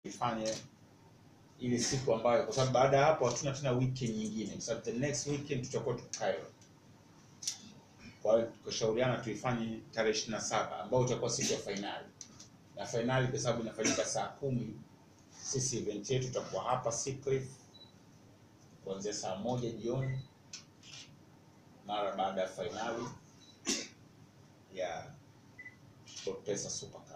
ifanye ile siku ambayo, kwa sababu baada ya hapo hatuna tena weekend nyingine, kwa sababu the next weekend tutakuwa tuko Cairo. Kwa hiyo tukashauriana tuifanye tarehe ishirini na saba ambayo itakuwa siku ya fainali, na fainali kwa sababu inafanyika saa kumi, sisi event yetu tutakuwa hapa Seacliff kuanzia saa moja jioni mara baada ya fainali ya SportPesa Super Cup.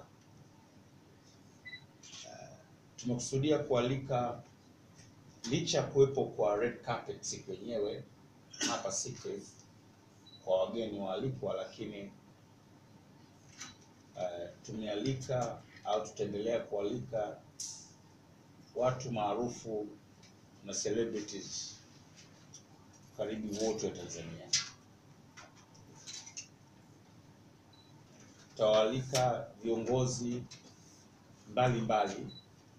Uh, tumekusudia kualika licha ya kuwepo kwa red carpet siku yenyewe hapa Seacliff kwa wageni waalikwa, lakini uh, tumealika au tutaendelea kualika watu maarufu na celebrities karibu wote wa Tanzania. Tutawaalika viongozi mbalimbali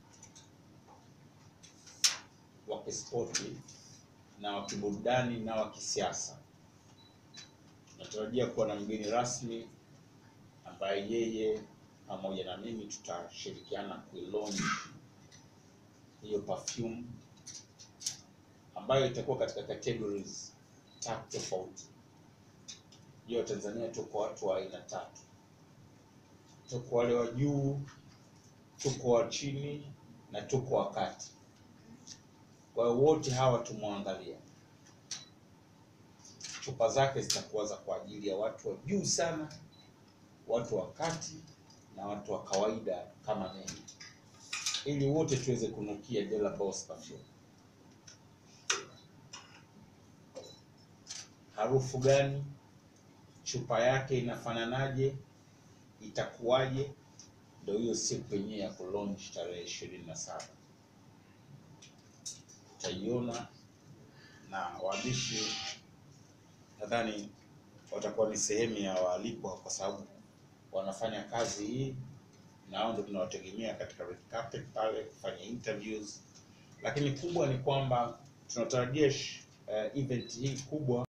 wa kispoti na wa kiburudani na wa kisiasa. Tunatarajia kuwa na mgeni rasmi ambaye yeye pamoja na mimi tutashirikiana kuilaunch hiyo perfume ambayo itakuwa katika categories tatu tofauti. Hiyo Tanzania tuko watu wa aina tatu, tuko wale wa juu, tuko wa chini na tuko wa kati. Kwa hiyo wote hawa tumwangalia, chupa zake zitakuwa za kwa ajili ya watu wa juu sana, watu wa kati na watu wa kawaida kama mimi, ili wote tuweze kunukia De La Boss perfume. harufu gani, chupa yake inafananaje, itakuwaje? Ndio hiyo siku yenyewe ya kulaunch tarehe ishirini na saba utaiona, na waandishi nadhani watakuwa ni sehemu ya waalikwa, kwa sababu wanafanya kazi hii na hao ndio tunawategemea katika red carpet pale kufanya interviews, lakini kubwa ni kwamba tunatarajia uh, event hii kubwa